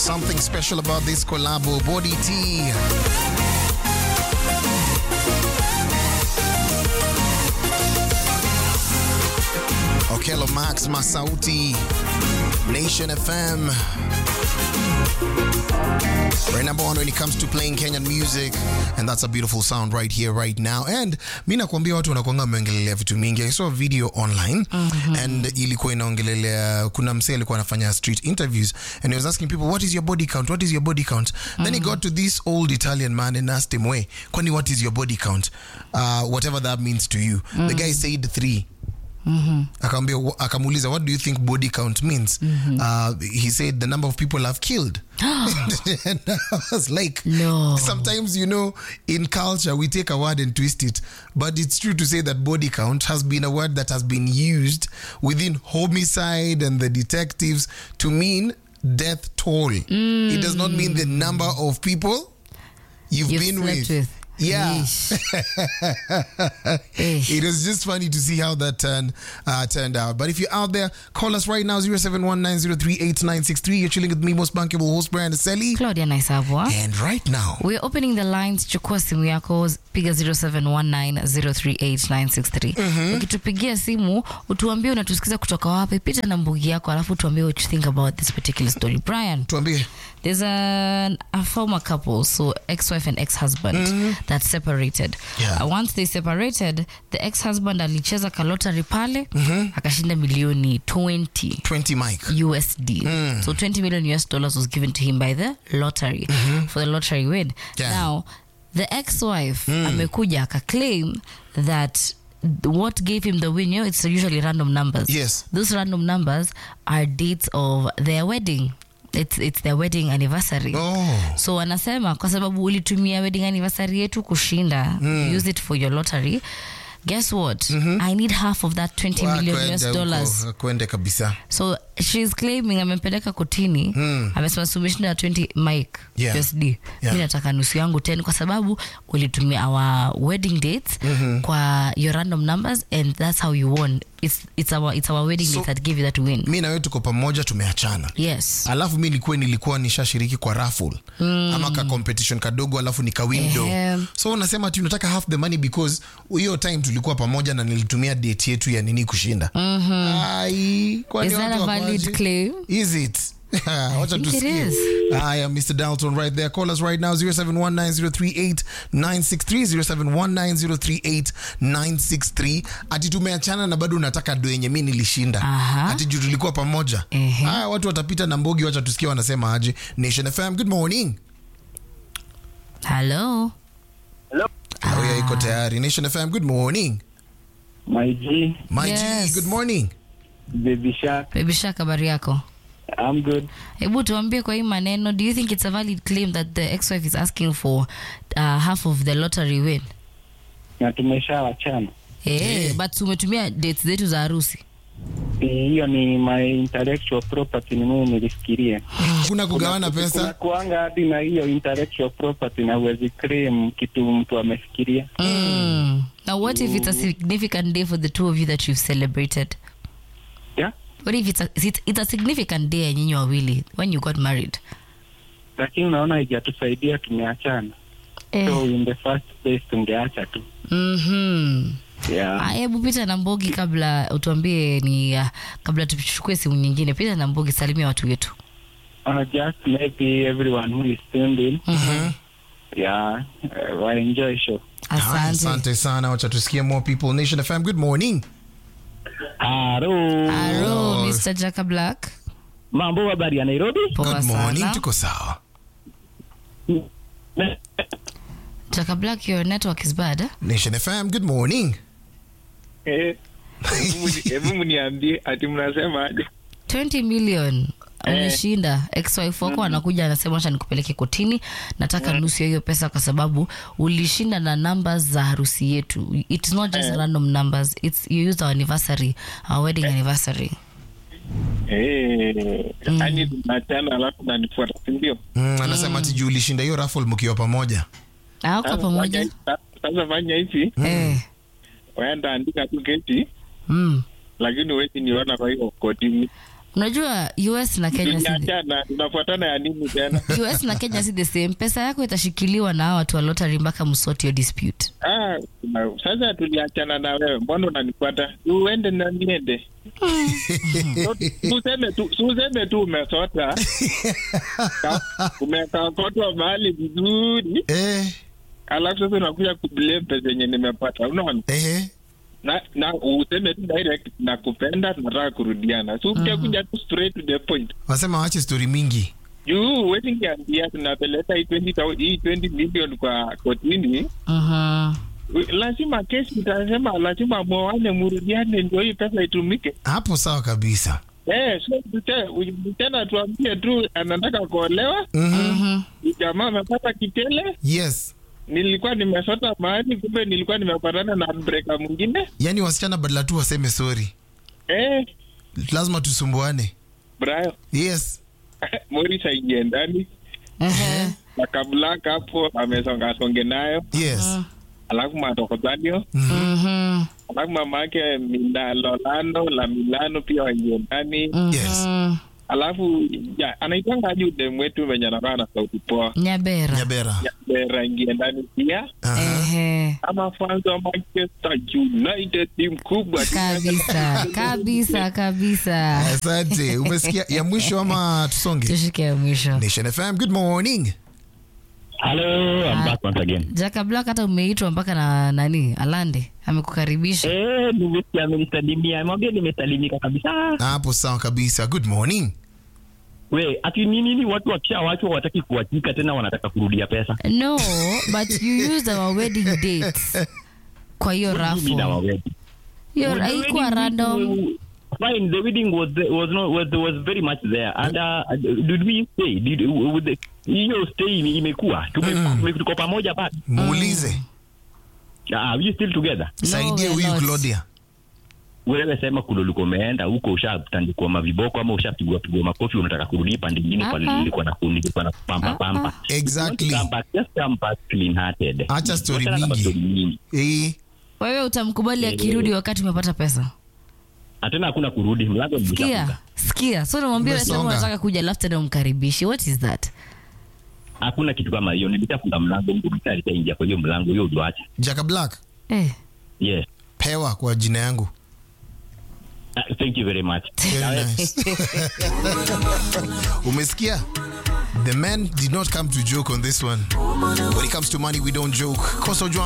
Something special about this collabo, Body T. Okello Max Masauti, Nation FM. We're number one when it comes to playing Kenyan music and that's a beautiful sound right here right now and mi nakwambia watu wanakwanga wameongelelea vitu mingi I saw a video online and ilikuwa inaongelelea kuna msee alikuwa anafanya street interviews and he was asking people what is your body count what is your body count then he got to this old Italian man and asked him way kwani what is your body count uh, whatever that means to you the guy said three akaambia akamuuliza what do you think body count means uh, he said the number of people i've killed and i was like No. sometimes you know in culture we take a word and twist it but it's true to say that body count has been a word that has been used within homicide and the detectives to mean death toll it does not mean the number of people you've, You've been slept with, with. yeah Yeesh. Yeesh. it was just funny to see how that turned uh, turned out. But if you're out there, call us right now 0719038963. You're chilling with me, most bankable host Brian Selly. Claudia Naisabwa. And right now, We're opening the lines. Chukua simu yako, piga 0719038963. Ukitupigia simu, utuambie unatusikiza kutoka wapi, pita na mbugi yako, alafu tuambie what you think about this particular story. Brian, tuambie there's a, a former couple, so ex-wife and ex-husband that separated. Yeah. Uh, once they separated, the ex-husband alicheza kalotari pale, akashinda milioni 20. 20 mic. USD. So 20 million US dollars was given to him by the lottery for the lottery win. Yeah. Now, the ex-wife amekuja akaclaim that what gave him the win, you know, it's usually random numbers. Yes. Those random numbers are dates of their wedding. It's, it's their wedding anniversary. Oh. So wanasema kwa sababu ulitumia wedding anniversary yetu kushinda, you use it for your lottery. Guess what? I need half of that 20 million Kwende US huko, dollars. kwende kabisa. so she's claiming amempeleka kotini amesema sumeshinda 20 mic Yeah. usd Yeah. mi nataka nusu yangu 10 kwa sababu ulitumia our wedding dates kwa your random numbers and that's how you won it's, it's, our, it's our wedding So- dates that give you that win mi na wewe tuko pamoja tumeachana yes alafu mi nilikuwa nilikuwa nishashiriki kwa raffle ama ka competition kadogo alafu nikawindo Ehem. so unasema ati unataka half the money because hiyo time tulikuwa pamoja na nilitumia date yetu ya nini kushinda Ai, kwani Is that watu a valid wakoaje? claim? Is it? Wacha think it tusikie. is. Haya, Mr. Dalton right there. Call us right now 0719038963 0719038963. Ati tumeachana na bado unataka do yenye mi nilishinda. Aha. Ati juu tulikuwa pamoja. Ehe. Haya, watu watapita na mbogi, wacha tusikie wanasema aje. Nation FM, good morning. hello Hello. Haya, iko tayari. Nation FM, good morning. My G, My Yes. G, good morning. Baby Shark, baby shaka habari yako I'm good. hebu tuambie kwa hii maneno do you think it's a valid claim that the ex-wife is asking for uh, half of the lottery win Na tumeshawachana. hey, but umetumia dates zetu za harusi Eh, Hiyo ni my intellectual property, ni mimi nilifikiria. Kuna kugawana Kuna pesa. kuanga hadi na hiyo intellectual property na uwezi claim kitu mtu amefikiria. Mm. Now, what if it's a significant day for the two of you that you've celebrated? Yeah? What if it's a, it's, it's a significant day ya nyinyi wawili when you got married? Lakini unaona haijatusaidia tumeachana. So in the first place tungeacha tu. Mhm. Yeah. Ah, Hebu pita na Mbogi kabla utuambie ni uh, kabla tuchukue simu nyingine. Pita na Mbogi, salimia watu wetu. Uh, just maybe everyone who is tuned in. Mhm. Yeah. Uh, wa enjoy show. Haya, Asante. Asante sana, wacha tusikie more people. Nation FM, good morning. Halo. Hello, Mr. Jaka Black. Mambo habari ya Nairobi? Poa Good morning, sana. tuko sawa. Jaka Black, your network is bad. eh? Nation FM, good morning. Eh, hebu mniambie ati mnasema aje 20 million umeshinda ex-wife wako anakuja anasema acha nikupeleke kotini nataka nusu ya hiyo pesa kwa sababu ulishinda na numbers za harusi yetu it's not just random numbers it's you used our anniversary our wedding anniversary Eh, yani tunachana alafu nanifuata sindio Mm, anasema ati juu ulishinda hiyo raffle mkiwa pamoja. hawako pamoja sasa fanya hivi eh waenda andika tu keti mm. lakini wezi niona kwa hiyo kotini unajua us na kenya si the, tuliachana tunafuatana ya nini tena us na kenya si the same pesa yako itashikiliwa na hawa watu wa lottery mpaka msoti yo dispute ah, na- sasa tuliachana na wewe mbona unanifuata uende na niende So, useme tu useme tu umesota Ka- umekakotwa mahali vizuri eh, alafu sasa unakuja kublame pesa yenye nimepata unaona eh, na na useme tu direct nakupenda tunataka kurudiana so ukikuja tu straight to the point wasema wache stori mingi juu wetingiambia tunapeleka hii 20 thou- hii 20 million kwa kotini Mhm. lazima kesi itasema lazima mwoane murudiane ndio hii pesa itumike hapo sawa kabisa eh so tute- tena tuambie tu anataka kuolewa mm-hmm. Mhm. jamaa amepata kitele yes nilikuwa nimesota mahali kumbe nilikuwa nimepatana na breka mwingine yaani wasichana badala tu waseme sori eh lazima tusumbuane brayo yes moris aingie ndani Ehe. akablaka hapo amesongasonge nayo yes alafu matokozanio Mhm. alafu mama yake Lolano la Milano pia waingie ndani yes Mhm. alafu ya, anaitanga aje udem wetu venye anakaa na sauti poa nyabera nyabera Ya, Bera ingie ndani pia Aha. Ehe. ama fans wa Manchester United timu kubwa kabisa kabisa kabisa asante umesikia ya mwisho ama tusonge tushike ya mwisho nation fm good morning Hello, I'm Ah. back once again. jaka black hata umeitwa mpaka na nani alande amekukaribisha Eh, nimesikia amenisalimia. Mwambie nimesalimika kabisa. hapo sawa kabisa good morning We, ati ni nini watu wakishawachwa wataki kuachika tena wanataka kurudia pesa? no but you used our wedding dates kwa hiyo Mimi na rafu wawedi. hiyo The haikuwa wedding random was- Fine, the wedding was was not was was very much there. And uh, did we stay? Did with the hiyo stay ime- imekuwa tume tume- tuko pamoja bado. muulize Ah, we still together. No, saidie we are huyu not. claudia Wewe sema kule ulikuwa umeenda huko ushatandikwa maviboko ama ushapigwa pigwa makofi unataka kurudi pande nyingine kwa Ah, ah. nilikuwa na nilikuwa na pampa Ah, pampa. exactly Come back, just come back clean hearted. Acha story Wachana na mingi. story mingi. eh, wewe utamkubali akirudi wakati umepata pesa Na tena hakuna kurudi mlango ni sikia ushafunga. sikia so namwambia wewe sema Umesonga. unataka kuja alafu tena umkaribishi what is that Hakuna kitu kama hiyo. Nilishafunga mlango mtu mtu alishaingia kwa hiyo mlango hiyo uliacha. jaka black eh. Yes. pewa kwa jina yangu Uh, thank you very much. Very nice. umesikia the man did not come to joke on this one when it comes to money we don't joke kosa